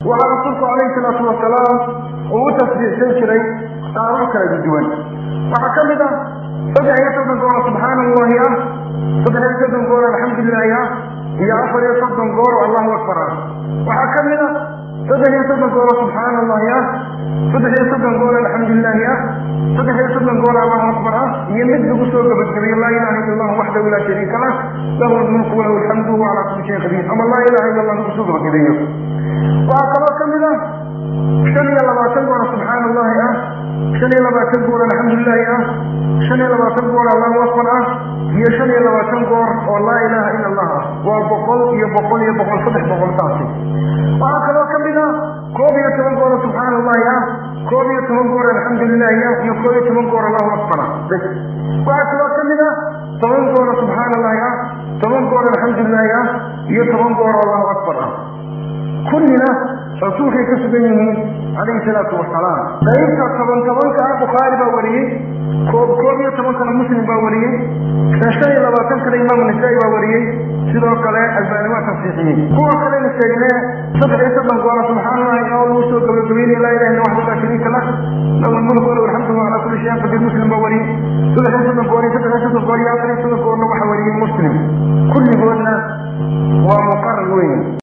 waxaa rasuulku calayhi salaatu wasalaam uu u tasbiixsan jiray qaabab kala duwan waxaa ka mid ah saddex iyo soddon goor subxaana allahi ah saddex iyo soddon goor alxamdulilaahi ah iyo afar iyo soddon goor allahu akbar ah waxaa ka mid ah saddex iyo soddon goor subxaana allahi ah saddex iyo soddon goor alxamdulilaahi ah saddex iyo soddon goor allahu akbar ah iyo mid lagu soo gabagabeeyo laa ilaha illa allah waxdahu laa shariika lah lahu lmulku walahu alxamdu wa calaa kulli shayin qadiir ama laa ilaha illa allah lagu soo gabagabeeyo waxaa kaloo ka mid ah shan iyo labaatan goor subxaana allahi ah shan iyo labaatan goor alxamdulilaahi ah shan iyo labaatan goor allahu akbar ah iyo shan iyo labaatan goor oo laa ilaha ila allah ah waa boqol iyo boqol iyo boqol saddex boqol taasi waxaa kaloo ka mid ah koob iyo toban goor subxaana allahi ah koob iyo toban goor alxamdulilaahi ah iyo koob iyo toban goor allahu akbar ah bes waxaa kaloo ka mid ah toban goor subxaana allahi ah toban goor alxamdulilaahi ah iyo toban goor allahu akbar ah kullina rasuulkay ka sugan yihiin calayhi salaatu wasalaam qaybta toban tobanka ah bukhaari baa wariyey koob koob iyo tobankana muslim baa wariyey shan iyo labaatankana imaamu nisaa'i baa wariyey sidoo kale albaani waa tafsiixiyey kuwa kalena sheegne saddex iyo soddon goora subxaana allahi oo lagu soo gabagabeynaya laa ilaha illa waxdahu laa shariika lah lahu lmulku walahu alxamdu wa calaa kulli shayin qadiir muslim baa wariyey saddex iyo soddon goor iyo saddex iyo soddon goor iyo afar iyo soddon goor